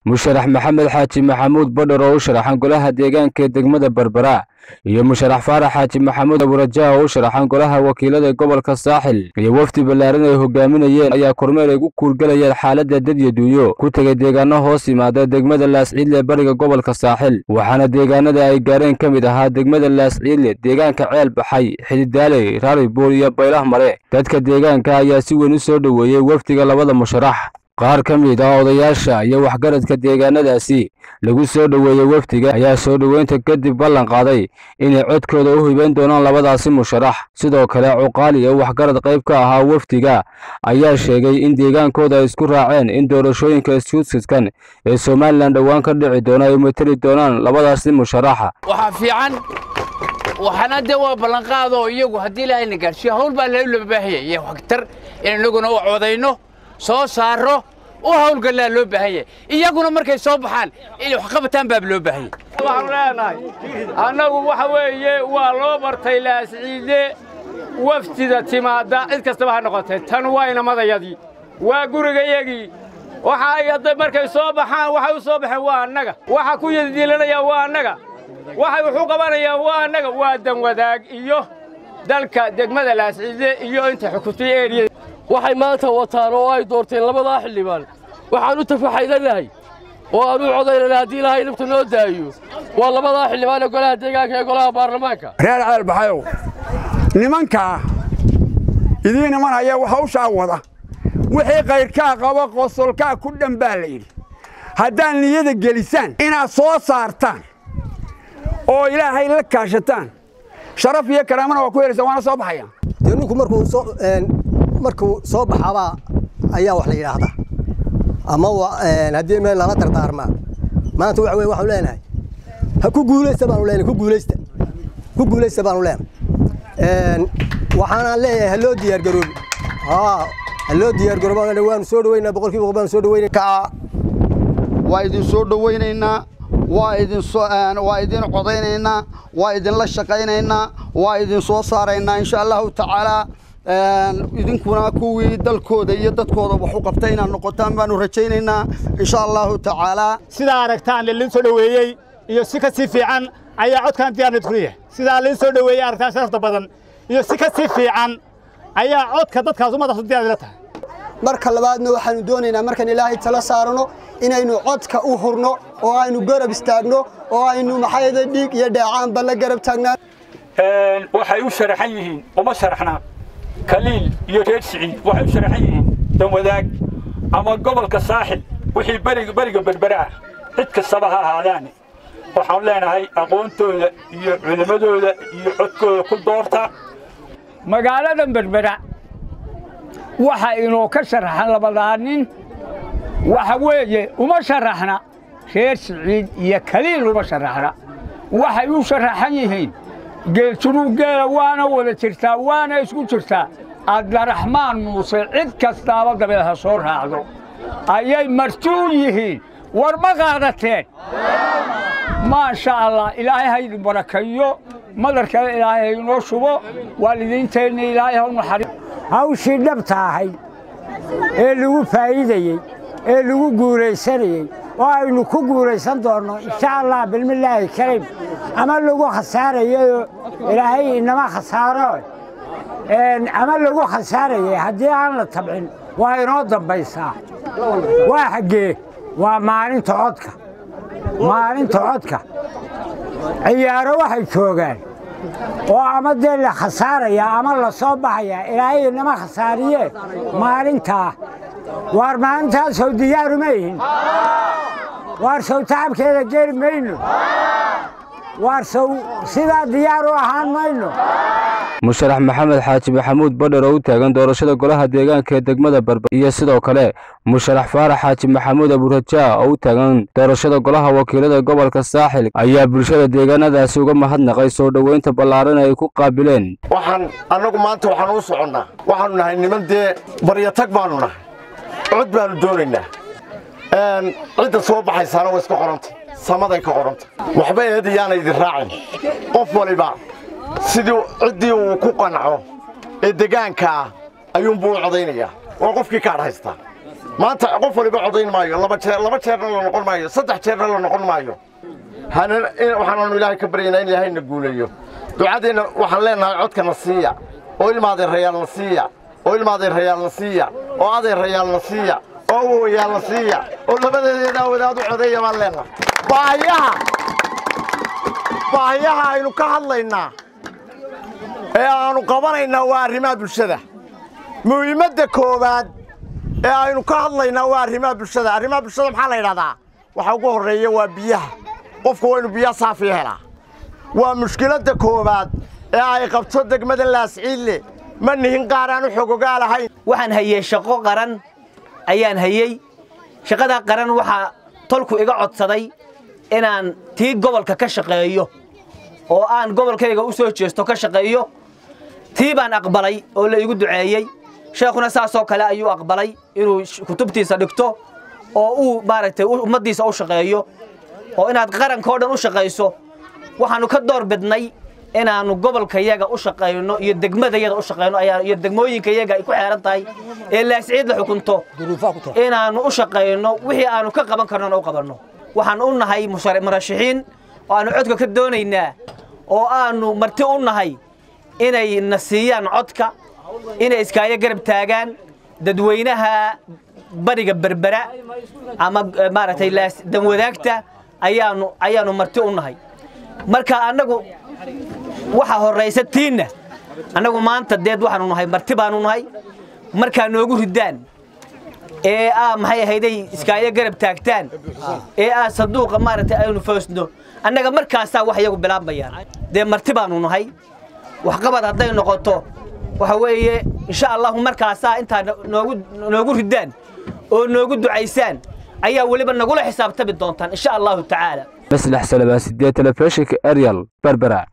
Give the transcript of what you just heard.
musharax maxamed xaaji maxamuud badhar oo u sharaxan golaha deegaanka ee degmada berbera iyo musharax faarax xaaji maxamuud aburajaa oo u sharaxan golaha wakiilada gobolka saaxil iyo wafdi ballaaran ay hogaaminayeen ayaa kormeer ay ku kuurgalayeen xaaladda dadya duunyo ku tegay deegaano hoos yimaada degmada laasciidle ee bariga gobolka saaxil waxaana deegaanada ay gaareen ka mid ahaa degmada laasciidle deegaanka ceel baxay xididaaley raaribuul iyo baylah mare dadka deegaanka ayaa si weyn u soo dhoweeyey wafdiga labada musharax qaar ka mid ah odayaasha iyo waxgaradka deegaanadaasi lagu soo dhoweeyey wafdiga ayaa soo dhoweynta kadib ballan qaaday inay codkooda u hibayn doonaan labadaasi musharax sidoo kale cuqaali oo waxgarad qayb ka ahaa wafdiga ayaa sheegay in deegaankooda ay isku raaceen in doorashooyinka iskusidkan ee somalilan dhowaan ka dhici doona ay mateli doonaan labadaasi musharaxa waxaa fiican waxaana dee waa ballanqaadoo iyagu haddii ilaahay na gaadhsiiyo hawl baa loo baahaya iyo waxtar in innaguna u codayno soo saaro u hawlgallaa loo baahan yahay iyaguna markay soo baxaan inay wax qabataan baaba loo baahan yahay waxaanu leenahay annagu waxa weeye waa loo bartay laasciide wafdida timaadda cid kastaba ha noqotee tan waa inamadayadii waa gurigayagii waxa ay hadda markay soo baxaan waxay u soo baxeen waa annaga waxa ku yadidiilanayaan waa annaga waxay wuxu qabanayaan waa annaga waa dan wadaag iyo dalka degmada laasciide iyo inta xukuntay eeriya waxay maanta wataan oo ay doorteen labadaa xildhibaan waxaan u tafaxaydanahay oo aan u codaynana haddii ilaahay nafta noo daayo waa labadaa xildhibaan ee golaha deegaanka ee golaha baarlamaanka reer ceel baxayow nimankaa idiin imanaya hawshaa wada wixii kayrkaa qaba qosolkaa ku dhan baa la yidhi haddaad niyada gelisaan inaad soo saartaan oo ilaahay la kaashataan sharaf iyo karaamana waa ku helaysaa waana soo baxaya dee ninku markuu soo markuu soo baxabaa ayaa wax la yidhaahdaa ama haddii meel lala dardaarmaa maanta waxa weye waxaanu leenahay ha ku guulaysta baanu leenahay ku guulaysta ku guulaysta baanu leenahay waxaanaan leeyahay ha loo diyaargaroobi haa ha loo diyaargaroobi waanu soo dhaweynaa boqolkiiba boqol baanu soo dhaweynaa waa idin soo dhawaynaynaa waa idin waa idin codaynaynaa waa idinla shaqaynaynaa waa idin soo saaraynaa insha allahu tacaalaa idinkuna kuwii dalkooda iyo dadkooda wax u qabtay inaad noqotaan baanu rajaynaynaa insha allahu tacaalaa sidaa aragtaan lilin soo dhoweeyey iyo si ka sii fiican ayaa codkan diyaarnid ku yahay sidaa lin soo dhoweeyey aragtaan sharafta badan iyo si ka sii fiican ayaa codka dadkaas ummadaas diyaar la tahay marka labaadna waxaanu doonaynaa markaan ilaahay tala saarano inaynu codka u hurno oo aynu garab istaagno oo aynu maxayda dhiig iyo dheecaanba la garab taagnaan waxay u sharaxan yihiin uma sharaxnaa kaliil iyo reer siciid waxay u sharaxan yihiin danwadaag ama gobolka saaxil wixii beriga beriga berbera ah cid kastaba ha ahaadaane waxaan leenahay aqoontooda iyo culimmadooda iyo codkooda ku doorta magaalada berbera waxa inoo ka sharaxan labadaa nin waxa weeye uma sharaxna reer siciid iyo kaliil uma sharaxna waxay u sharaxan yihiin geeljunuuggeela waana wada jirtaa waana isku jirtaa abdiraxmaan muuse cid kastaaba dabeed ha soo raacdo ayay martuun yihiin war ma qaadateen maasha allah ilaahay ha idin barakayo madarkale ilaahay ha inoo shubo waalidiinteenna ilaahay ha u naxari hawshii dhabta ahayd ee lagu faa'iidayey ee lagu guulaysanayey oo aynu ku guulaysan doonno insha allah bilmillaahi kariim ama lagu khasaarayayoo ilaahay inama khasaaro ama lagu khasaarayay haddii aan la tabcin waa inoo dambaysaa waa xaggee waa maalinta codka maalinta codka ciyaaro waxay joogaan oo ama dee la khasaaraya ama la soo baxaya ilaahay inama khasaariye maalintaa waar maalintaasoo diyaaru ma ihin waar sow tacabkeeda geli mayno waar sow sidaa diyaar u ahaan mayno musharax maxamed xaaji maxamuud badhar oo u taagan doorashada golaha deegaanka ee degmada berber iyo sidoo kale musharax faarax xaaji maxamuud aburajaa oo u taagan doorashada golaha wakiilada gobolka saaxil ayaa bulshada deegaanadaasi uga mahadnaqay soo dhoweynta ballaaran ay ku qaabileen waxaan annagu maanta waxaan u soconnaa waxaannu nahay niman dee baryatag baannu nahay cod baannu doonaynaa cidda soo baxaysaana waa iska qoranta samaday ka qoranta waxba eed iyaana idin raacin qof waliba sidii ciddii uu ku qanco ee degaanka ah ayuunbuu u codaynayaa waa qofkii kaadh haystaa maanta qof waliba codayn maayo laba jeer laba jeerna la noqon maayo saddex jeerna la noqon maayo waxaanaanu ilaahay ka baryaynaa in ilaahayna guuleeyo ducadeenna waxaan leenahay codkana siiya oo ilmaadeerayaalna siiya oo ilmaadeerayaalna siiya oo adeerayaalna siiya oo awowayaalna siiya oo labadeedeedaa wadaad u codeeya baan leenahay baahiyaha baahiyaha aynu ka hadlaynaa ee aanu qabanaynaa waa arrimaha bulshada muhiimadda koowaad ee aynu ka hadlaynaa waa arrimaha bulshada arrimaha bulshada maxaa la yidhahdaa waxa ugu horreeya waa biyaha qofku waynu biyo saafiya helaa waa mushkiladda koowaad ee ay qabto degmada laasciille ma nihin qaar aan u xogogaa lahayn waxaan hayey shaqo qaran ayaan hayey shaqadaa qaran waxaa tolku iga codsaday inaan tii gobolka ka shaqeeyo oo aan gobolkayga u soo jeesto ka shaqeeyo tii baan aqbalay oo la igu duceeyey sheekhuna saasoo kale ayuu aqbalay inuu kutubtiisa dhigto oo uu maaragtay ummaddiisa u shaqeeyo oo inaad qarankao dhan u shaqayso waxaannu ka door bidnay inaannu gobolkayaga u shaqayno iyo degmadayada u shaqayno iyo degmooyinkayaga ay ku xeeran tahay ee laasciid la xukunto inaannu u shaqayno wixii aannu ka qaban karnona u qabanno waxaan u nahay murashaxiin oo aannu codka ka doonaynaa oo aannu marti u nahay inay na siiyaan codka inay iskaayo garab taagaan dadweynaha bariga berbera ama maaragtay danwadaagta ayaanu ayaannu marti u nahay marka annagu waxa horraysa tiinna annagu maanta deed waxaanu nahay marti baanu nahay markaa noogu ridaan ee aa maxay ahayday iskaayo garab taagtaan ee aa sanduuqa maaragtay aynu foosno annaga markaasaa wax iyagu bilaabmayaan dee marti baanu nahay waxqabad hadday noqoto waxa weeye insha allahu markaasaa intaa noogu noogu ridaan oo noogu ducaysaan ayaa weliba nagula xisaabtami doontaan insha allahu tacaala maslax salabaa sideed telefishinka ariel berbera